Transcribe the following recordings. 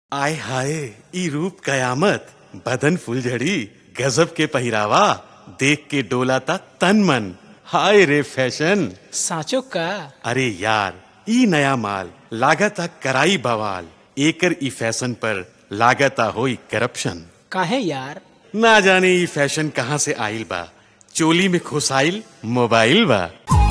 आय हाय ई रूप कयामत बदन फुलझड़ी गजब के पहिरावा देख के डोला ता तन मन हाय रे फैशन साचो का अरे यार ई नया माल लागता कराई बवाल एकर ई फैशन पर लागता होई करप्शन काहे यार ना जाने ई फैशन कहाँ से आइल बा चोली में खुसाइल मोबाइल बा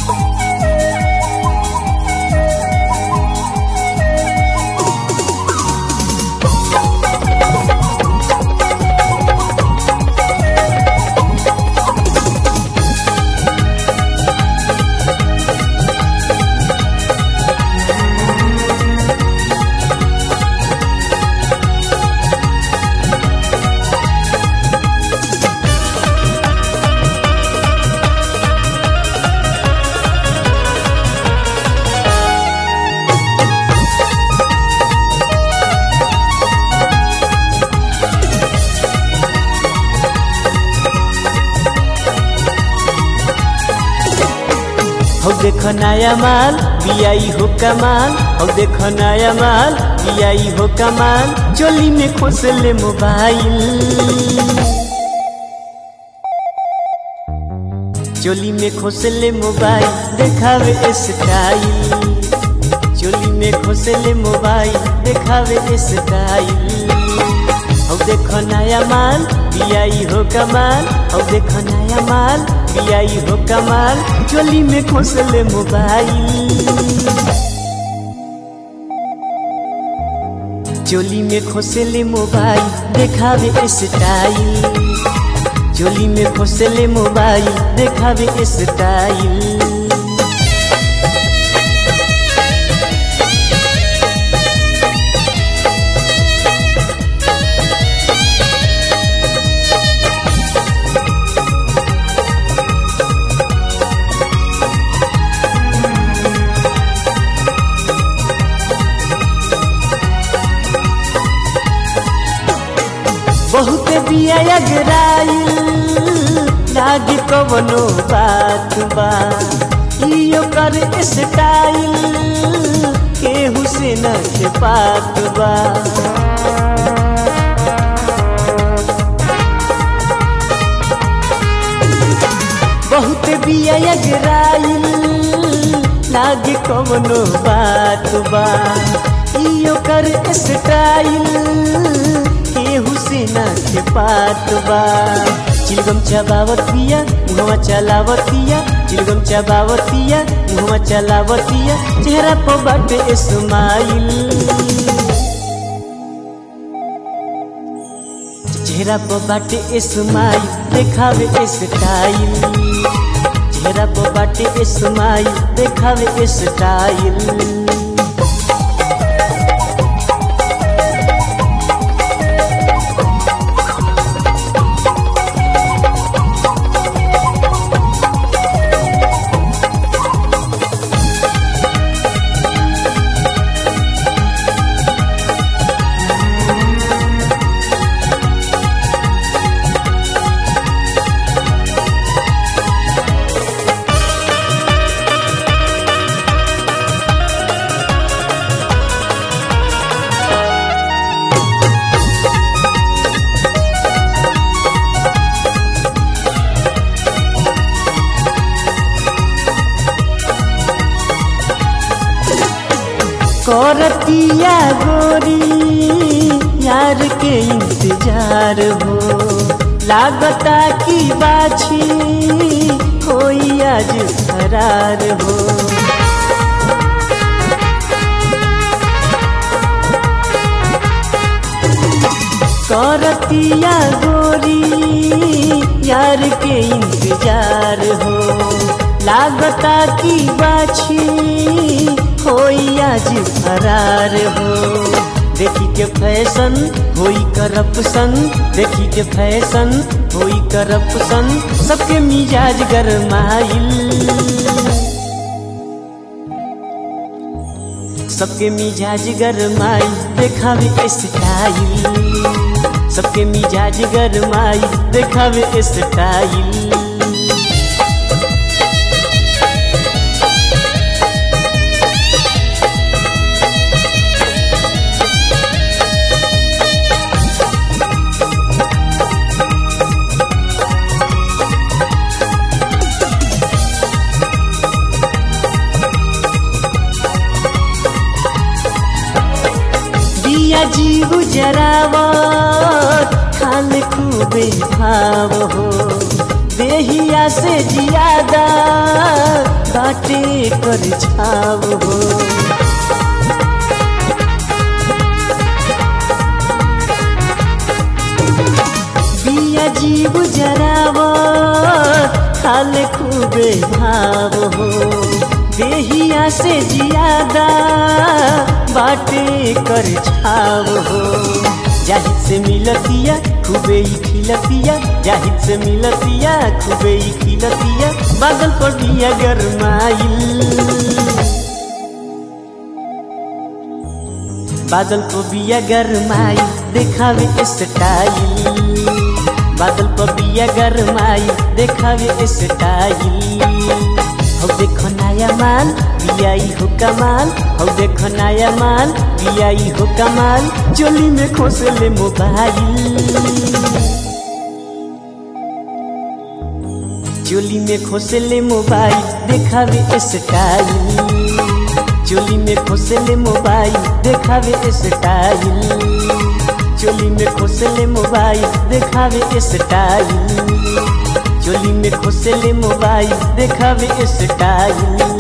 हो देखो नया माल बियाई हो कमाल हो देखो नया माल बियाई हो कमाल चोली में खोसले मोबाइल चोली में खोसले मोबाइल देखावे स्टाइल चोली में खोसले मोबाइल देखावे स्टाइल हो देखो नया माल बियाई हो कमाल हो देखो नया माल बियाई हो कमाल चोली में खोसले मोबाइल चोली में खोसले मोबाइल देखावे स्टाइल चोली में खोसले मोबाइल देखावे स्टाइल बहुत बिया अगराइल लाग कवनो बात बा इयो कर स्टाइल केहू से न के पात बा बहुत बिया अगराइल लाग कवनो बात बा इयो कर स्टाइल केहू से ना के पात बा चिलगम चबावतिया मुहवा चलावतिया चिलगम चबावतिया मुहवा चलावतिया चेहरा पर बाटे स्माइल चेहरा पर बाटे स्माइल देखावे स्टाइल चेहरा पर बाटे स्माइल देखावे स्टाइल करतिया गोरी यार के इंतजार हो लागता की बाछी कोई आज फरार हो करतिया गोरी यार के इंतजार हो लागता की बाछी होई आज फरार हो देखी के फैशन होई करप्शन देखी के फैशन होई करप्शन सबके मिजाज गरमाइल सबके मिजाज गरमाई देखावे स्टाइल सबके मिजाज गरमाई देखावे स्टाइल जीव जरावत खान खूबे भाव हो देहिया से जियादा बाटे कर छाव हो बिया जीव जरावत खाल खूबे भाव हो देहिया से जियादा बाटे कर छाव हो जाहिद से मिलतिया खूबे ही खिलतिया जाहिद से मिलतिया खूबे ही खिलतिया बादल पर बिया गरमाइल बादल को बिया गरमाई देखावे स्टाइल बादल को बिया गरमाई देखावे स्टाइल हो देखो नया माल बियाई हो कमाल हो देखो नया माल बियाई हो कमाल चोली में खोसले मोबाइल चोली में खोसले मोबाइल देखावे स्टाइल चोली में खोसले मोबाइल देखावे स्टाइल चोली में खोसले मोबाइल देखावे स्टाइल चोली में खोसले मोबाइल देखावे स्टाइल